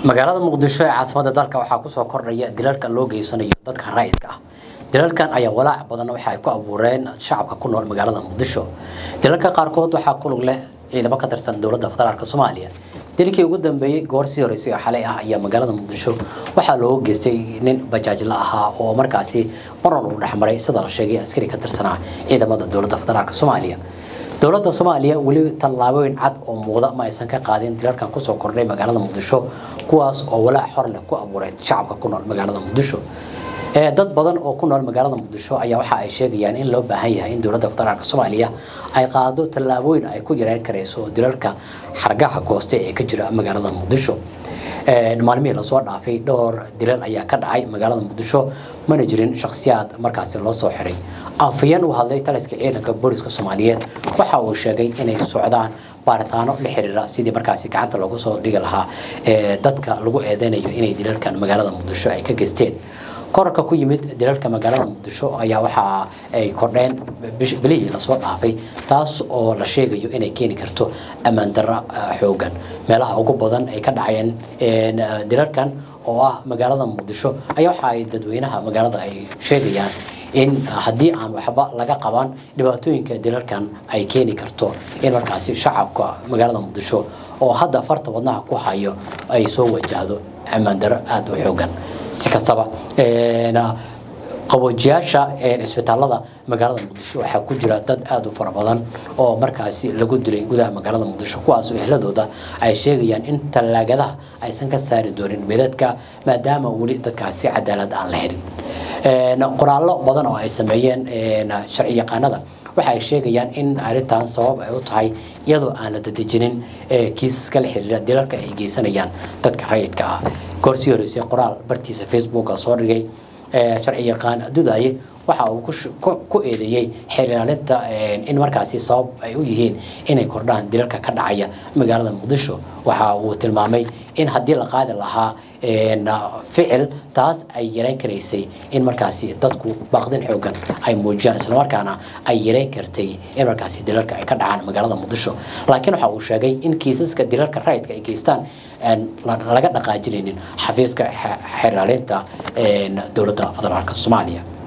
magaalada muqdisho ee caasimada dalka waxaa kusoo kordhaya dilalka loo geysanayo dadka rayidka ah dilalkan ayaa walaac badan waxa ay ku abuureen shacabka ku nool magaalada muqdisho dilalka qaarkood waxaa kulug leh ciidamo ka tirsan dowladda federaalk soomaaliya dilkii ugu dambeeyey goor sii horeysay oo xalay ah ayaa magaalada muqdisho waxaa looga geystay nin bajaajla ahaa oo markaasi maran uu dhexmaray sida la sheegay askari ka tirsanaa ciidamada dowladda federaalk soomaaliya dowladda soomaaliya weli tallaabooyin cad oo muuqda ma aysan ka qaadin dilalkan kusoo kordhay magaalada muqdisho kuwaas oo walaac xor leh ku abuuray shacabka ku nool magaalada muqdisho dad badan oo ku nool magaalada muqdisho ayaa waxa ay sheegayaan in loo baahan yahay in dowladda federaalk soomaaliya ay qaado tallaabooyin ay ku yareyn karayso dilalka xargaha gooste ee ka jira magaalada muqdisho maalmihii lasoo dhaafay dhowr dilal ayaa ka dhacay magaalada muqdisho mana jirin shakhsiyaad markaasi loo soo xiray afayeen uu hadlay taliska ciidanka booliska soomaaliyeed waxa uu sheegay inay socdaan baaritaano la xiriira sidii markaasi gacanta loogu soo dhigi lahaa dadka lagu eedeynayo inay dilalkan magaalada muqdisho ay ka geysteen korarka ku yimid dilalka magaalada muqdisho ayaa waxa ay kordheen bilihii lasoo dhaafay taas oo la sheegayo inay keeni karto ammaan darra xoogan meelaha ugu badan ay ka dhaceen dilalkan oo ah magaalada muqdisho ayaa waxa ay dadweynaha magaalada ay sheegayaan in haddii aan waxba laga qaban dhibaatooyinka dilalkan ay keeni karto in markaasi shacabka magaalada muqdisho oo hadda farta wadnaha ku hayo ay soo wajahdo ammaan darro aada u xoogan si kastaba qaboojiyaasha cisbitaalada magaalada muqdisho waxaa ku jira dad aada u fara badan oo markaasi lagu dilay gudaha magaalada muqdisho kuwaasoo ehladooda ay sheegayaan in tallaagadaha aysan ka saari doonin meedadka maadaama weli dadkaasi cadaalad aan la helin qoraallo badan oo ay sameeyeen sharci yaqaanada waxa ay sheegayaan in arrintan sabab ay u tahay iyadoo aan la dadejinin kiisaska la xiriira dilalka ay geysanayaan dadka rayidka ah goorsii horeysay qoraal bartiisa facebook soo dhigay sharci yaqaan dudaye waxa uu ku eedeeyey xeerlaalinta in markaasi sabab ay u yihiin inay kordhaan dilalka ka dhacaya magaalada muqdisho waxa uu tilmaamay in haddii la qaadi lahaa ficil taas ay yareyn karaysay in markaasi dadku baaqdin xoogan ay muujiyaan islamarkaana ay yareyn kartay in markaasi dilalka ay ka dhacaan magaalada muqdisho laakiin waxa uu sheegay in kiisaska dilalka rayidka ay geystaan laga dhaqaajinaynin xafiiska xeerlaalinta dowladda federaalk soomaaliya